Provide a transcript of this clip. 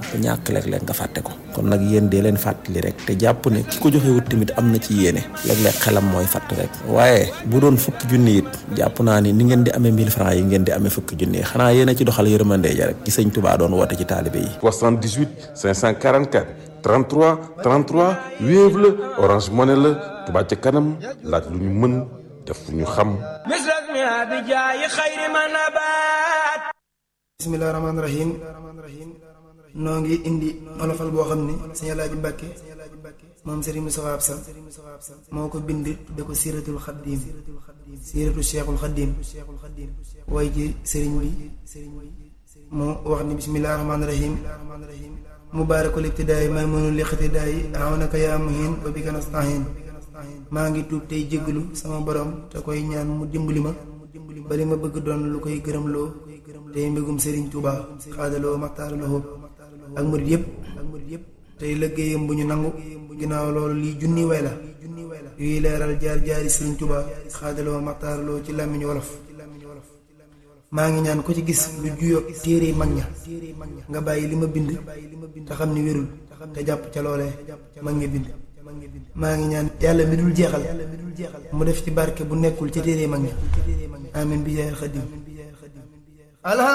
ku ñàkk léeg-léeg nga fàtte ko kon nag yéen dee leen fàttali rek te jàpp ne ki ko joxe wut tamit am na ci yéene léeg-léeg xelam mooy fàtt rek waaye bu doon fukki junni it jàpp naa ni ni ngeen di amee 1000 francs yi ngeen di amee fukki junni xanaa yéen a ci doxal yërmande ja rek ci sëñ Touba doon woote ci taalibe yi 78 544 33 33 Wave la Orange Money la Touba ca kanam laaj lu ñu mën def lu ñu xam bismillah rahmaani rahim noo ngi indi olofal boo xam ne sëñ Alaaji Mbàkke moom Serigne Moustapha Absa moo ko bind da ko siiratul xaddiim siiratu cheikhul xaddiim way ji sëriñ bi mu wax ni bismillah rahmaani rahim mubaarakul ibtidaay maymunul liqtidaay awnaka yaa muhin wa bika nastahin maa ngi tuub tey jéggalu sama borom te koy ñaan mu dimbali ma bali ma bëgg doon lu koy gërëmloo tey mbégum Serigne Touba xaadaloo maxtaaraloo ak murit yépp tey liggéeyam bu ñu nangu ginnaaw loolu lii junni way la yuy leeral jaar jaari Serigne Touba xaadaloo maxtaaraloo ci làmmiñu wolof maa ngi ñaan ko ci gis lu juyoo téere mag ña nga bàyyi li ma bind te xam ni wérul te jàpp ca loolee mag ña bind maa ngi ñaan yàlla mi dul jeexal mu def ci barke bu nekkul ci téere mag ña amin bi jaayal xadim